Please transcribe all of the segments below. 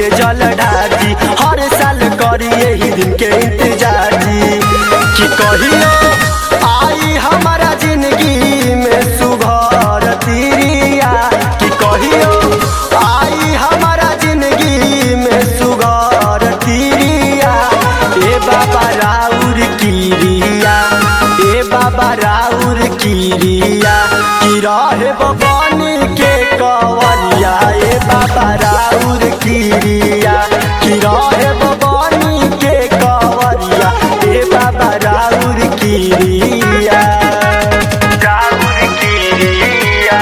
जल ढाजी हर साल करी यही दिन के इंतजार जी कि कहियो आई हमारा जिंदगी में सुघर तिरिया कि कहियो आई हमारा जिंदगी में सुघर तिरिया ए बाबा राउर किरिया ए बाबा राउर किरिया कि रहे बबनी के कवरिया ए बाबा राउर किरिया कि रहे बबनी के कवरिया ए बाबा राउर किरिया राउर किरिया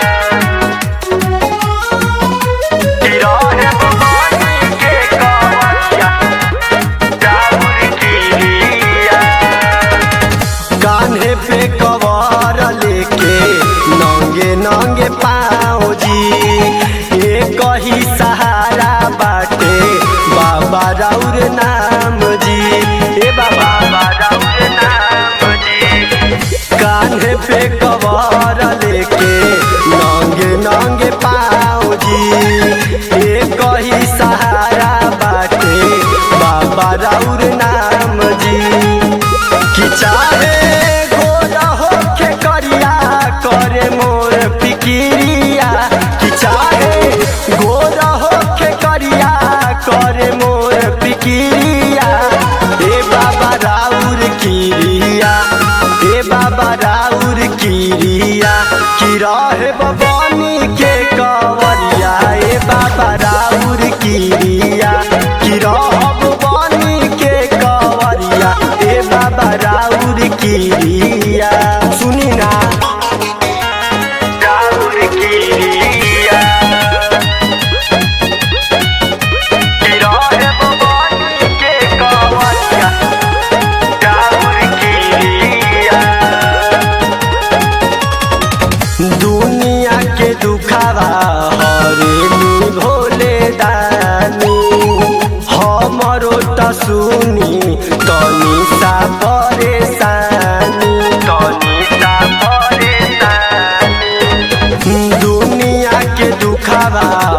कि रहे बबनी के कवरिया राउर किरिया कान्हे पे कवर लेके नंगे नंगे पाँव जी एक ही सहारा बाटे बाबा राउर नाम जी ए बाबा राउर नाम जी कान्हे पे कवर लेके नंगे नंगे पाँव जी एक ही सहारा बाटे बाबा राउर नाम जी कि चाहे गोरा होके करिया करे मोर फिकिरिया कि चाहे गोरा होके करिया करे मोर फिकिरिया ए बाबा राउर किरिया ए बाबा राउर किरिया कि रहे बबनी के कवरिया ए बाबा राउर किरिया कि रहब बनी के कवरिया ए बाबा राउर किरिया सुनी ना राउर किरिया कि रहब बनी के कवरिया राउर किरिया दुनिया के दुखावा हरेली भोले दानी हमरो त सुनी तनी सा परेशानी तनी सा परेशानी दुनिया के दुखावा